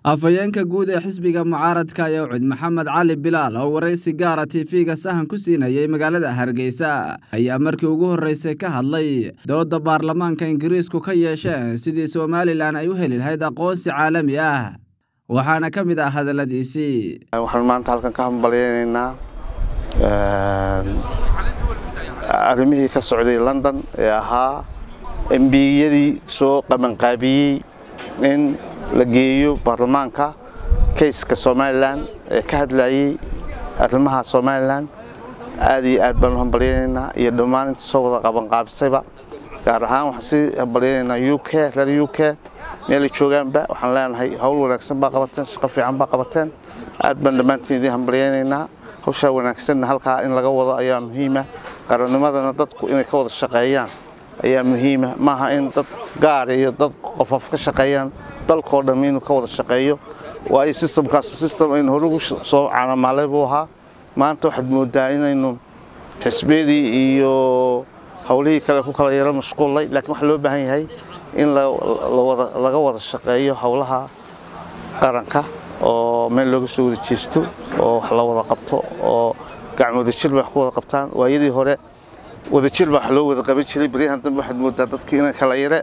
afhayeenka guud ee xisbiga mucaaradka yowcid maxamed cali bilaal oo waraysi gaara tv-ga sahan ku siinayay magaalada hargeysa ayaa markii ugu horreysay ka hadlay dooda baarlamaanka ingiriisku ka yeesheen sidii somalilan ay u heli lahayd aqoonsi caalami ah waxaana ka mid ah hadalladiisii waxaan maanta halkan ka hambalyaynaynaa arrimihii ka socday london ee ahaa embiyadii soo qabanqaabiyey in la geeyo baarlamaanka kayska somalilan ee ka hadlayey arrimaha somalilan aad iyo aad baan u hambalyaynaynaa iyo dhammaan inta soo wada qabanqaabisayba gaar ahaan waxaan sii hambalyaynaynaa u k reer u k meelay joogaanba waxaan leenahay howl wanaagsan baa qabateen shaqo fiican baa qabateen aad baan dhammaantiin idiin hambalyaynaynaa hawshaa wanaagsanna halkaa in laga wado ayaa muhiima qarannimadana dadku inay ka wada shaqeeyaan ayaa muhiima maaha in dad gaara iyo dad qofof ka shaqeeyaan dalkoo dhamm inuu ka wada shaqeeyo waayo sistamkaas sistem aynu horugu soo caanamaalay buu ahaa maanta waxaad moodaa inaynu xisbiyadii iyo howlihii kale ku kala yaro mashquullay laakiin waxaa loo baahan yahay in laga wada shaqeeyo howlaha qaranka oo meel looga soo wada jeesto oo wax la wada qabto oo gacmo wadajir bay wax ku wada qabtaan waayadii hore wadajir baa wax loo wada qaban jiray baryahan dambe waxaad moodaa dadkii inay kala yare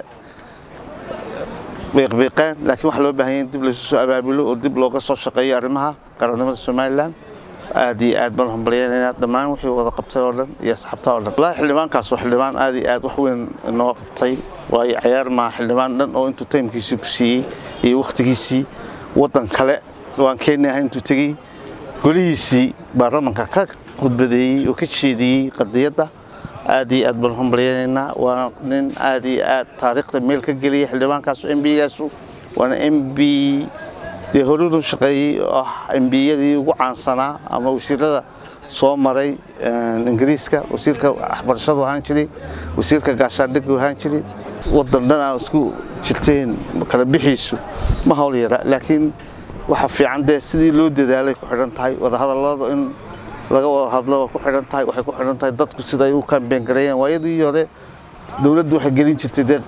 biiqbiiqeen laakiin waxaa loo baahan yahay in dib laysu soo abaabulo oo dib looga soo shaqeeyo arrimaha qarannimada somalilan aad iyo aad baan u hambalyaynaynaa dhammaan wixii wada qabtay oo dhan iyo asxaabta oo dhan wallaahi xildhibaankaas waa xildhibaan aad iyo aad wax weyn inoo qabtay waayo cayaar maa xildhibaan dhan oo intuu taymkiisii ku siiyey iyo wakhtigiisii waddan kale waan kenya ahay intuu tegey golihiisii baarlamanka ka khudbadeeyey oo ka jeediyey qadiyadda aad iyo aad baan hambalyaynaynaa waa nin aad iyo aad taariikhda meel ka geliyay xildhibaankaasu embigaasu waana mb dee horudu shaqeeyey oo ah embiyadii ugu caansanaa ama wasiirada soo maray ingiriiska wasiirka waxbarashadu ahaan jiray wasiirka gaashaandhigu ahaan jiray waddan dhan aan isku jirteen kala bixiisu ma hawl yara laakiin waxa fiican dee sidii loo dadaalay ku xidhan tahay wadahadalladu in laga wada hadlo ku xidhan tahay waxay ku xidhan tahay dadku sida ay u kaambeen gareeyeen waayadii hore dowladdu waxay gelin jirtay dee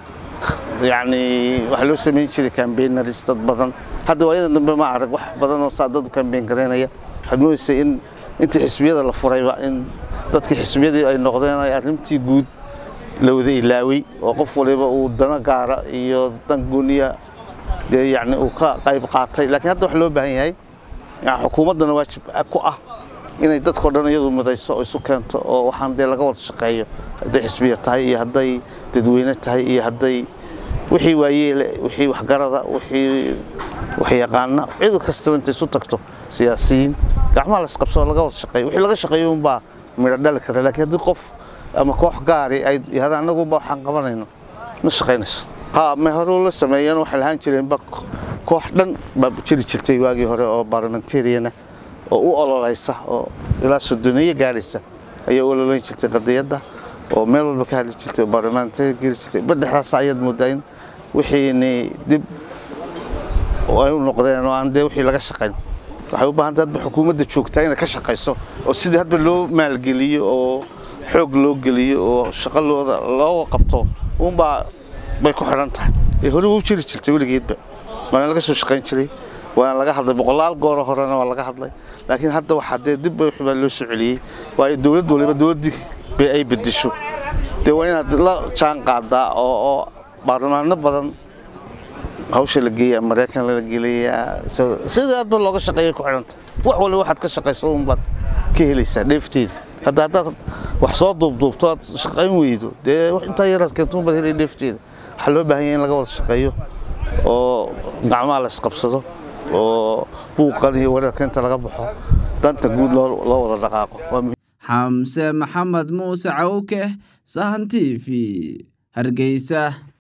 yacni waxaa loo samayn jiray kaambeenaris dad badan hadda waayadan dambe ma arag wax badan oo saa dad u kaambeen gareynaya waxaad moodaysay in intii xisbiyada la furayba in dadkii xisbiyadii ay noqdeen ay arrintii guud la wada ilaaway oo qof waliba uu dano gaara iyo dan gooniya dee yacni uu ka qayb qaatay laakiin hadda waxa loo baahan yahay xukuumaddana waajib ku ah inay dadkao dhan iyadu midayso oo isu keento oo waxaan dee laga wada shaqeeyo hadday xisbiya tahay iyo hadday dadweyne tahay iyo hadday wixii waayeele wixii waxgarada wixii waxyaqaana cid kastaba intay isu tagto siyaasiyiin gacmaha la isqabsoo laga wada shaqeeyo wixii laga shaqeeyo unbaa midho dhali kara laakiin haddii qof ama koox gaari ay yihahda annaguba waxaan qabanayno ma shaqaynayso ha ma hore la sameeyeen waxay lahaan jireenba koox dhan baa jiri jirtay waagii hore oo barlamentariana oo u ololaysa oo ilaa sodoneeye gaaraysa ayaa u ololayn jirtay qadiyadda oo meel walba ka hadli jirtay oo baarlamaantari geli jirtay badhexdaas ayaad moodaa in wixiini dib ay u noqdeen oo aan dee wixii laga shaqayn waxay u baahan tahay hadba xukuumadda joogtaa inay ka shaqayso oo sidii hadba loo maalgeliyo oo xoog loo geliyo oo shaqo looda loo qabto uunbaa bay ku xidhan tahay ee hore u jiri jirtay weligeedba waana laga soo shaqayn jiray waana laga hadlay boqolaal gooro horena waa laga hadlay laakiin hadda waxaa dee dib baa loo soo celiyey waayo dowladd waliba dowladdii bay ay bedesho dee waa inaad la jaan qaadaa oo oo baarlamaano badan hawsha la geeyaa maraykan la gelayaa sidii aadba looga shaqeeya ku xidhanta wax waliba waxaad ka shaqayso unbaad ka helaysaa dheefteeda hadda haddaad wax soo duubduubto aad shaqayn weydo dee intaa yaraad keento unbaad helay dheefteeda waxaa loo baahan yahay in laga wada shaqeeyo oo gacmaha la isqabsado oo buuqan iyo wareerka inta laga baxo danta guud loo wada dhaqaaqo xamse maxamed muuse cawke sahan t v hargeysa